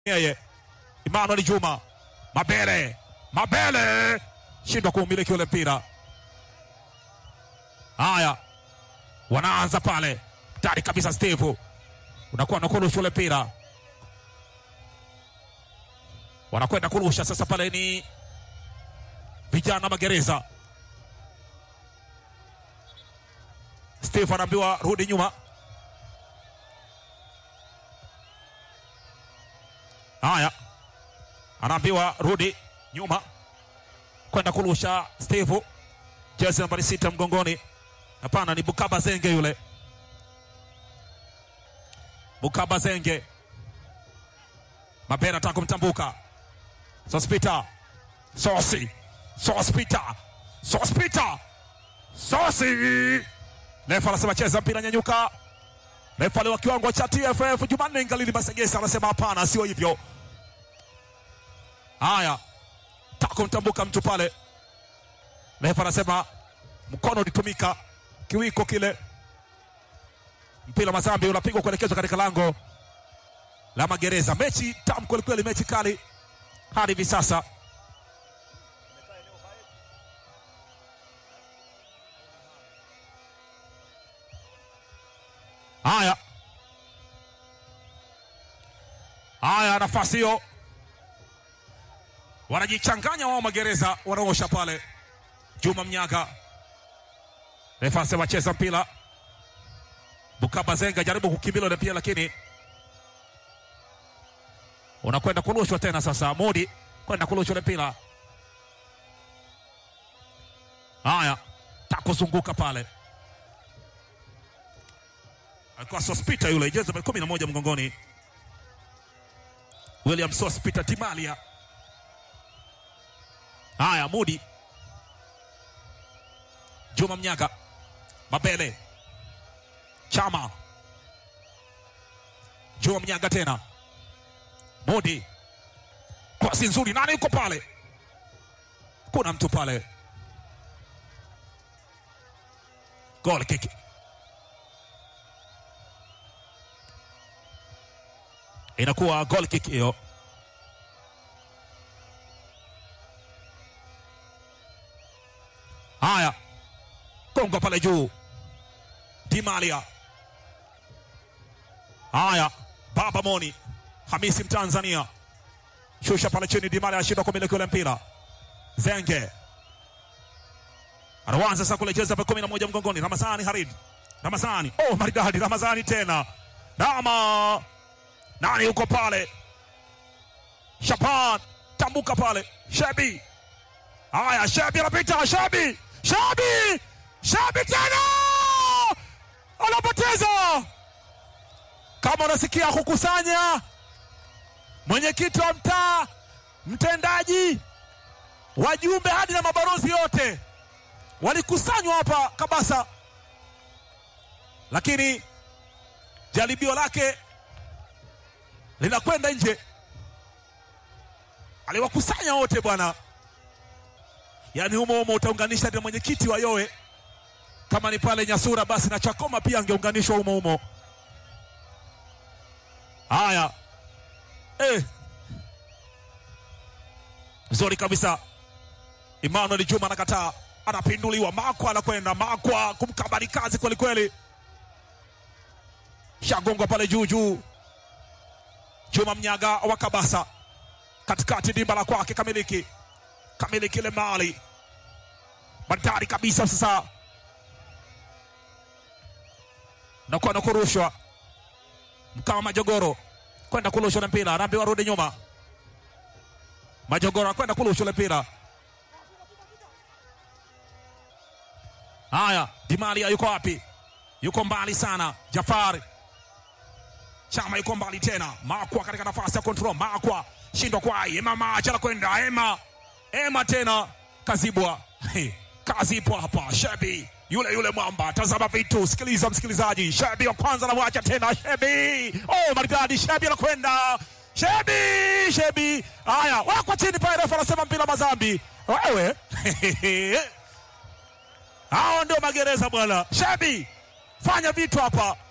yeye Emmanuel Juma Mabele, Mabele shindwa kuumiliki ule mpira. Haya, wanaanza pale tayari kabisa. Steve unakuwa nakurusha ule mpira, wanakwenda kurusha sasa. Pale ni vijana magereza. Steve anaambiwa rudi nyuma. Haya, anaambiwa rudi nyuma kwenda kurusha. Steve jezi nambari sita mgongoni. Hapana, ni Bukaba Zenge yule, Bukaba Zenge. Mabera anataka kumtambuka Sospita, Sosi, Sospita, Sospita, Sosi. Refa anasema cheza mpira, nyanyuka. Refa wa kiwango cha TFF Jumanne Ngalili Masegesa anasema hapana, sio hivyo. Haya, taka kumtambuka mtu pale. Refa anasema mkono ulitumika, kiwiko kile. Mpira Mazambi unapigwa kuelekezwa katika lango la magereza. Mechi tamu kwelikweli, mechi kali hadi hivi sasa. Haya, haya, nafasi hiyo wanajichanganya wao magereza, wanaosha pale. Juma Mnyaga, refa anasema cheza mpira. Bukaba Zenga jaribu kukimbia ile pia, lakini unakwenda kurushwa tena. Sasa Modi kwenda kurushwa ile mpira. Haya, takuzunguka pale alikuwa Sospita yule jezi nambari kumi na moja mgongoni, William Sospita Timalia. Haya, Mudi Juma Mnyaga, Mabele Chama, Juma Mnyaga tena, Mudi kwasi nzuri, nani yuko pale? Kuna mtu pale, goal kick inakuwa goal kick hiyo. Haya, kongo pale juu, Dimalia. Haya, Baba Moni Hamisi Mtanzania shusha pale chini, Dimalia ashindwa kumiliki ule mpira. Zenge anaanza sasa kule jezi kumi na moja mgongoni, Ramazani Harid, Ramazani oh, maridadi Ramazani tena Rama nani yuko pale? Shaban tambuka pale, Shebi. Haya, Shebi anapita, Shebi, Shebi, Shebi tena anapoteza. Kama unasikia kukusanya, mwenyekiti wa mtaa, mtendaji, wajumbe hadi na mabalozi yote walikusanywa hapa Kabasa, lakini jaribio lake linakwenda nje. Aliwakusanya wote bwana, yaani humo humo utaunganisha na mwenyekiti wa Yowe, kama ni pale Nyasura basi na Chakoma pia angeunganishwa humo humo. Haya, eh, nzuri kabisa. Emmanuel Juma anakataa, anapinduliwa. Makwa anakwenda, Makwa kumkabali kazi kwelikweli, shagongwa pale juu juu Juma Mnyaga wa Kabasa katikati, dimba la kwake, kamiliki kamiliki ile mali bandari kabisa. Sasa nakuwa na kurushwa mkama Majogoro kwenda kurushwa na mpira, anaambiwa rudi nyuma. Majogoro akwenda kurushwa ile mpira. Haya, Dimalia yuko wapi? Yuko mbali sana. Jafari Chama yuko mbali tena. Makwa katika nafasi ya control. Makwa shindwa kwa Ema Macha kwenda Ema. Ema tena kazibwa. Hey, kazi ipo hapa. Shebi yule yule mwamba, tazama vitu, sikiliza msikilizaji. Shebi wa kwanza anamwacha tena Shebi. Oh, maridadi Shebi anakwenda. Shebi, Shebi. Haya, wako chini pale, refa anasema mpira Mazambi. Wewe. Hao ndio magereza bwana. Shebi, fanya vitu hapa.